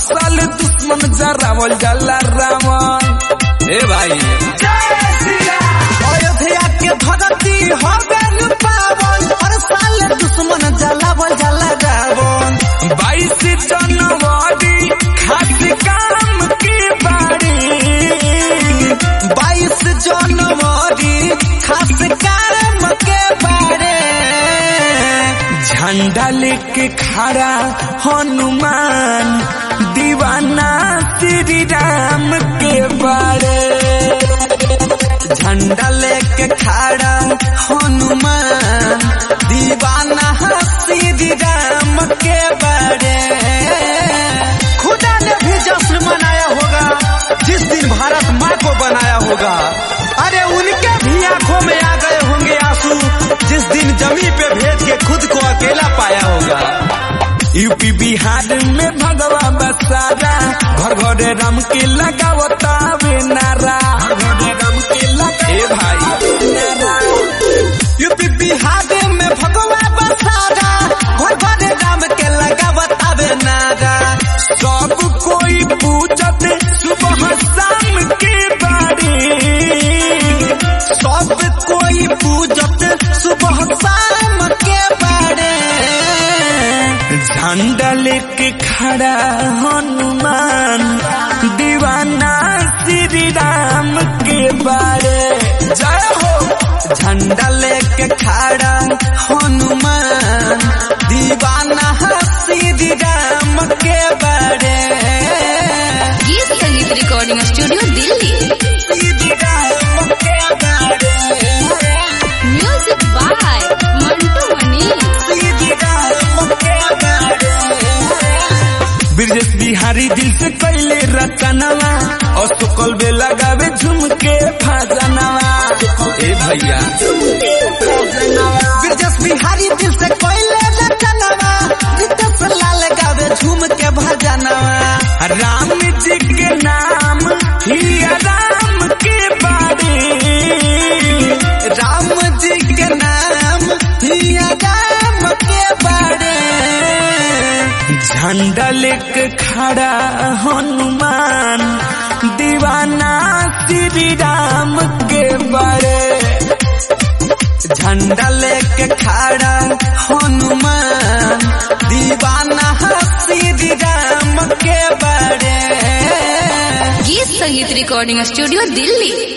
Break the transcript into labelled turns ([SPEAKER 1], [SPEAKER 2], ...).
[SPEAKER 1] साल दुश्मन जरावल जाला रावण ए भाई
[SPEAKER 2] अयोध्या के भगती हो गन पावन हर साल दुश्मन जलावल जला रावण
[SPEAKER 1] बाईस जनवरी खास काम की बाड़ी
[SPEAKER 2] बाईस जनवरी खास काम के बारे
[SPEAKER 1] झंडा लेके खड़ा हनुमान दीवाना श्री राम के बारे
[SPEAKER 2] झंडा लेके खड़ा हनुमान दीवाना श्री राम के बारे खुदा ने भी जश्न मनाया होगा जिस दिन भारत माँ को बनाया होगा अरे उनके भी आंखों में आ गए होंगे आंसू जिस दिन जमी पे भेज के खुद को अकेला पाया होगा
[SPEAKER 1] यूपी बिहार में भगवा बसारा घर घरे राम के लगावता वे नारा घर घरे राम के लगा ए भाई नारा
[SPEAKER 2] यूपी बिहार में भगवा बसारा घर घर राम के लगा बतावे नारा
[SPEAKER 1] सब कोई पूजत सुबह शाम के बारे
[SPEAKER 2] सब कोई पूजत सुबह शाम के बारे
[SPEAKER 1] झंडा लेके खड़ा हनुमान दीवाना श्री राम के बारे
[SPEAKER 2] जय हो झंडा लेके खड़ा हनुमान दीवाना श्री राम के बारे
[SPEAKER 3] गीत संगीत रिकॉर्डिंग स्टूडियो दिल्ली
[SPEAKER 2] श्री राम के बारे
[SPEAKER 3] म्यूजिक बाय मंटू मनी
[SPEAKER 2] श्री राम के बारे
[SPEAKER 1] ब्रजेश बिहारी दिल से कैले रचनवा और सुकल बे लगावे झुमके फाजनवा ए भैया
[SPEAKER 2] ब्रजेश बिहारी दिल से कोयले रचनवा रितेश लाल गावे झूम के भजनवा
[SPEAKER 1] राम जी के नाम ही राम के बारे
[SPEAKER 2] राम जी के नाम हिया राम के बारे
[SPEAKER 1] झंडा लेके खड़ा हनुमान दीवाना श्री राम के बारे
[SPEAKER 2] झंडा लेके खड़ा हनुमान दीवाना श्री राम के बारे
[SPEAKER 3] गीत संगीत रिकॉर्डिंग स्टूडियो दिल्ली